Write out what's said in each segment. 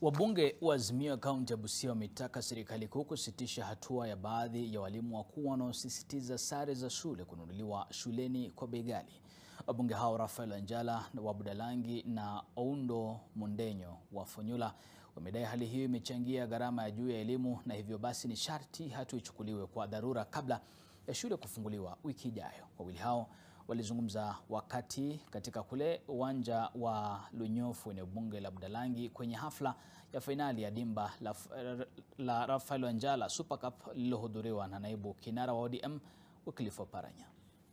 Wabunge wa Azimio kaunti ya Busia wametaka serikali kuu kusitisha hatua ya baadhi ya walimu wakuu wanaosisitiza sare za shule kununuliwa shuleni kwa bei ghali. Wabunge hao Raphael Wanjala wa Budalangi na Oundo Mundenyo wa Funyula wamedai hali hiyo imechangia gharama ya juu ya elimu na hivyo basi ni sharti hatua ichukuliwe kwa dharura kabla ya shule kufunguliwa wiki ijayo. Wawili hao walizungumza wakati katika kule uwanja wa Lunyofu eneo bunge la Budalangi kwenye hafla ya fainali ya dimba la, la Raphael Wanjala Super Cup lililohudhuriwa na naibu kinara wa ODM Wycliffe Oparanya.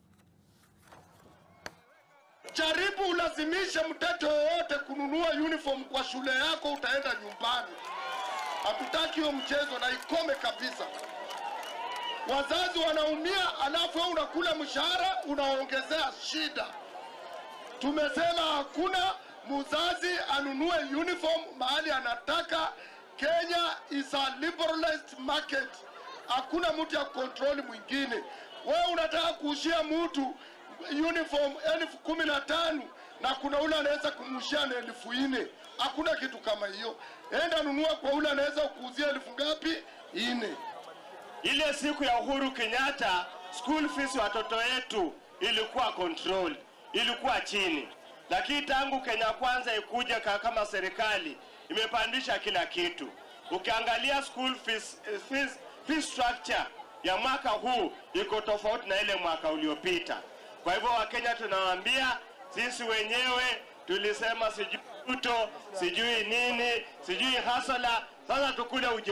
Jaribu ulazimishe mtoto yoyote kununua uniform kwa shule yako, utaenda nyumbani. Hatutaki hiyo mchezo na ikome kabisa. Wazazi wanaumia, alafu wewe unakula mshahara unaongezea shida. Tumesema hakuna mzazi anunue uniform mahali anataka. Kenya is a liberalized market, hakuna mtu ya kontroli mwingine. Wewe unataka kuushia mtu uniform elfu kumi na tano na kuna ule anaweza kumushia na elfu nne. Hakuna kitu kama hiyo. Enda nunua kwa ule anaweza kuuzia elfu ngapi? Nne. Ile siku ya Uhuru Kenyatta school fees watoto wetu ilikuwa control, ilikuwa chini, lakini tangu Kenya Kwanza ikuja kama serikali imepandisha kila kitu. Ukiangalia school fees, fees, fees structure ya mwaka huu iko tofauti na ile mwaka uliopita. Kwa hivyo Wakenya tunawaambia sisi wenyewe tulisema sijui Ruto, sijui nini, sijui hasala, sasa tukule